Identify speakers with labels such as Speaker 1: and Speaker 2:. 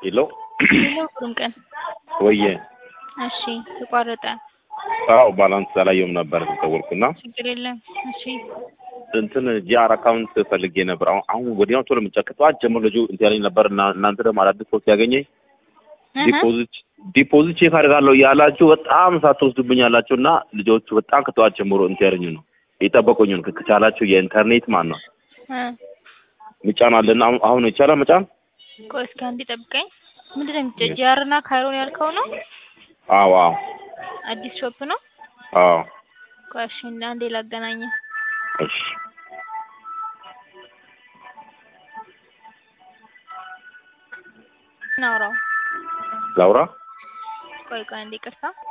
Speaker 1: ሄሎ
Speaker 2: ሄሎ ሁሉም ቀን
Speaker 1: ወየ
Speaker 2: እሺ ተቋረጠ።
Speaker 1: አዎ ባላንስ አላየውም ነበር ደወልኩና
Speaker 2: ችግር የለም። እሺ
Speaker 1: እንትን ጂአር አካውንት ፈልጌ ነበር። አሁን አሁን ወዲያው ቶሎ የምንጨቅ ጠዋት ጀምሮ ልጁ እንትን ያለኝ ነበር እና እናንተ ደግሞ አዳዲስ ሰው ሲያገኘኝ ዲፖዚት ዲፖዚት ቼክ አድርጋለሁ እያላችሁ በጣም ሳትወስዱብኝ ያላችሁ እና ልጆቹ በጣም ከጠዋት ጀምሮ እንትን ያለኝ ነው የጠበቁኝ ነው። ከቻላችሁ የኢንተርኔት ማን ነው
Speaker 2: እ
Speaker 1: ምጫን አለና አሁን አሁን ይቻላል መጫን?
Speaker 2: ቆይ እስኪ አንዴ ጠብቀኝ። ምንድን ነው የምትጨ- ጂአር እና ካይሮን ያልከው ነው?
Speaker 1: አዎ አዎ
Speaker 2: አዲስ ሾፕ ነው?
Speaker 1: አዎ
Speaker 2: ቆይ እሺ አንዴ ላገናኝ።
Speaker 1: እሺ
Speaker 2: ናውራው
Speaker 1: ላውራ
Speaker 2: ቆይ ቆይ አንዴ ይቅርታ